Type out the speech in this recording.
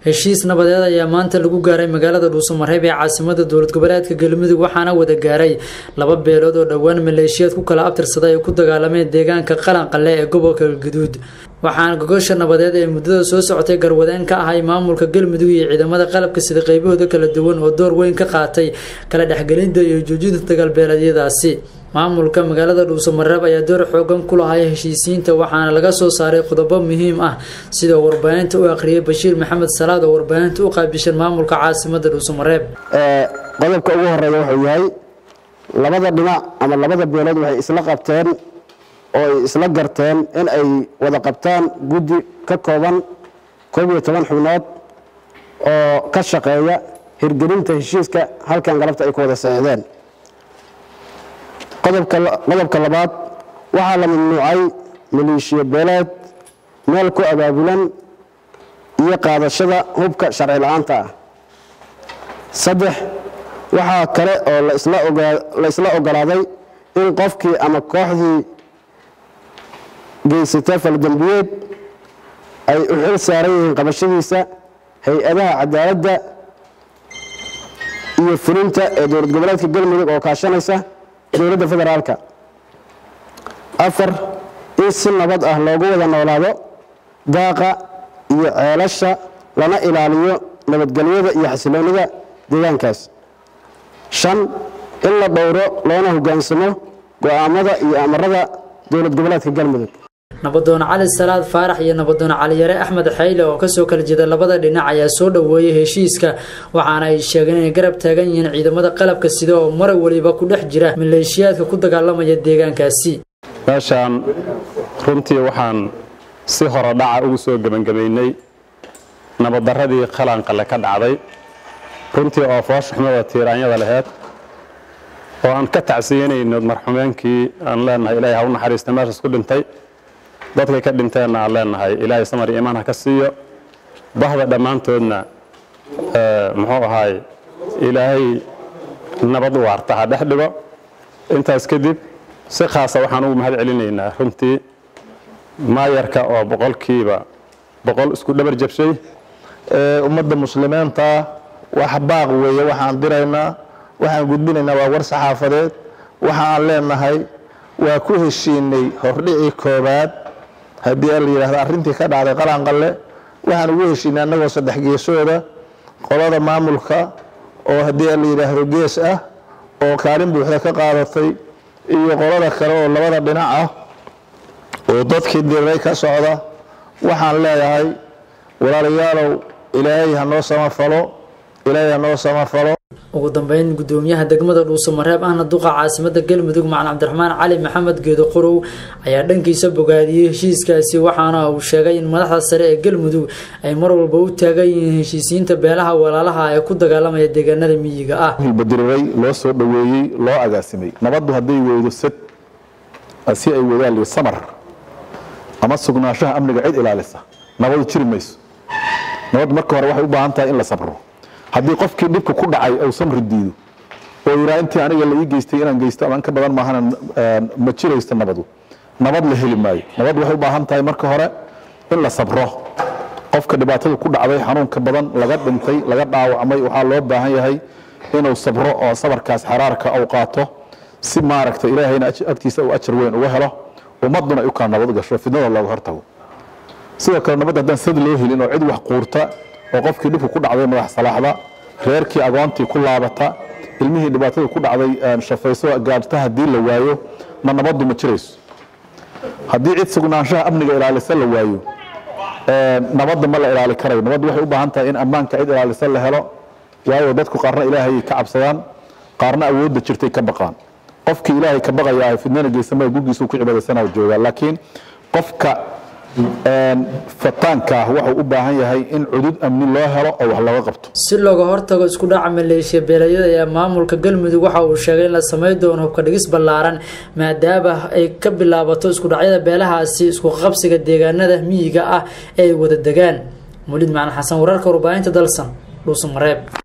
heshiis nabadeed ayaa maanta lagu gaaray magaalada dhuusamareeb ee caasimada dowlad goboleedka galmudug waxaana wada gaaray laba beelood oo dhowaan maleeshiyaad ku kala abtirsaday ay ku dagaalameen deegaanka qalanqale ee gobolka galguduud waxaana gogosha nabadeed ee muddada soo socotay garwadeen ka ahay maamulka galmudug iyo ciidamada qalabka sida qaybahooda kala duwan oo door weyn ka qaatay kala dhexgelinta iyo joojinta dagaalbeeleedyadaasi maamulka magaalada dhuusamareeb ayaa door xoogan ku lahay heshiisiinta waxaana laga soo saaray qodobo muhiim ah sidoo warbaahinta u akhriyay bashiir maxamed salaad oo warbaahinta u qaabishan maamulka caasimada dhuusamareeb qodobka ugu horeeya wuxuu yahay labada dhinac ama labada beelood waxay isla qabteen oo ay isla garteen in ay wada qabtaan guddi ka kooban koob iyo toban xubnood oo ka shaqeeya hirgelinta heshiiska halkan galabta ay ku wada saxiixdeen qodobka labaad waxaa la mamnuucay maleeshiya beeleed meel ku abaabulan iyo qaadashada hubka sharci la-aanta ah saddex waxaa kale oo la isla ogolaaday in qofkii ama kooxdii geysata faldambiyeed ay u xil saaran yihiin qabashadiisa hay-adaha cadaaladda iyo fulinta ee dowlad goboleedka galmudug oo kaashanaysa dowladda federaalka afar in si nabad ah loogu wada noolaado daaqa iyo ceelasha lana ilaaliyo nabadgelyada iyo xasiloonida deegaankaas shan in la dhowro loona hoggaansamo go'aamada iyo amarada dowlad goboleedka galmudug nabadoon cali salaad faarax iyo nabadoon caliyare axmed xayle oo kasoo kala jeeda labada dhinac ayaa soo dhoweeyay heshiiska waxaana ay sheegeen inay garab taagan yihiin ciidamada qalabka sida oo mar waliba ku dhex jira maleeshiyaadka ku dagaalamaya deegaankaasi meeshaan runtii waxaan si hore dhaca ugu soo gebangamaynay nabaddaradii qalanqale ka dhacday runtii oo fooshaxmada tiiraanyada laheyd oo aan ka tacsiyanayno marxumeenkii aan leenahay ilaahay ha u naxariista meeshaas ku dhintay dadkay ka dhinteenna aan leenahay ilaahay samar iyo imaan ha ka siiyo bahda dhammaantoodna muxuu ahaay ilaahay nabad waarta ha dhex dhigo intaas kadib si khaasa waxaan ugu mahad celinaynaa runtii maayarka oo boqolkiiba boqol isku dhabar jabshay ummadda muslimiinta wax baaq weeye waxaan diraynaa waxaan gudbinaynaa waa war saxaafadeed waxaan leenahay waa ku heshiinay hordhicii koobaad haddii la yidhahdo arrintii ka dhacday qalanqalle waxaan ugu heshiinay annagoo saddex geesooda qolada maamulka oo haddii la yidhaahdo gees ah oo kaalin buuxda ka qaadatay iyo qolada kale oo labada dhinac ah oo dadkii diriray ka socda waxaan leeyahay walaalayaalow ilaahay ha noo samafalo ilaahay ha noo samafalo ugu dambeyn gudoomiyaha degmada dhuusamareeb ahna duqa caasimada galmudug macalin cabdiraxmaan cali maxamed geedo qorow ayaa dhankiisa bogaadiyey heshiiskaasi waxaana uu sheegay in madaxda sare ee galmudug ay mar walba u taagan yihiin heshiisiinta beelaha walaalaha ee ku dagaalamaya deegaanada miyiga ah hilbadiriray loo soo dhoweeyey loo agaasimay nabaddu hadday weydo sad si ay weydaan li samar ama sugnaanshaha amniga cid ilaalisa nabadu jiri mayso nabad marka hore waxay u baahan tahay in la sabro haddii qofkii dhibka ku dhacay uu samri diido oo yiraa intii aniga la ii geystay inaan geysto ama in ka badan maahana ma jiraysto nabadu nabad la heli maayo nabad waxay u baahan tahay marka hore in la sabro qofka dhibaatada ku dhacday xanuunka badan laga dhintay laga dhaawacmay waxaa loo baahan yahay inuu sabro oo sabarkaas xaraarka uu qaato si maaragta ilaahayna agtiisa uu ajar weyn uga helo ummaduna ay u kala nabad gasho fidnada looga hortago sidoo kale nabadda haddaan sad loo helin oo cid wax quurta oo qofkii dhibku ku dhacday madax salaaxda reerkii agoontii ku laabata ilmihii dhibaatada ku dhacday shafayso gaajta haddii la waayo ma nabaddu ma jirayso haddii cid sugnaanshaha amniga ilaalisa la waayo nabadda ma la ilaali karayo nabaddu waxay u baahan tahay in ammaanka cid ilaalisa la helo waayo dadku qaarna ilaahayay ka cabsadaan qaarna awoodda jirtay ka baqaan qofkii ilaahay ka baqaya fidnana geysamaya gurgiisuu ku cibaadaysana joogaa laakiin qofka fataanka ah wuxuu u baahan yahay in cudud amni loo helo oo wax looga qabto si looga hortago isku dhaca maleeshiya beelayada ee maamulka galmudug waxa uu sheegay in la samay doono hubka dhigis ballaaran maadaama ay ka bilaabato isku dhacyada beelahaasi isku qabsiga deegaanada miyiga ah ee ay wada degaan mulid macalin xasan wararka warbaahinta dalsan dhuusamareeb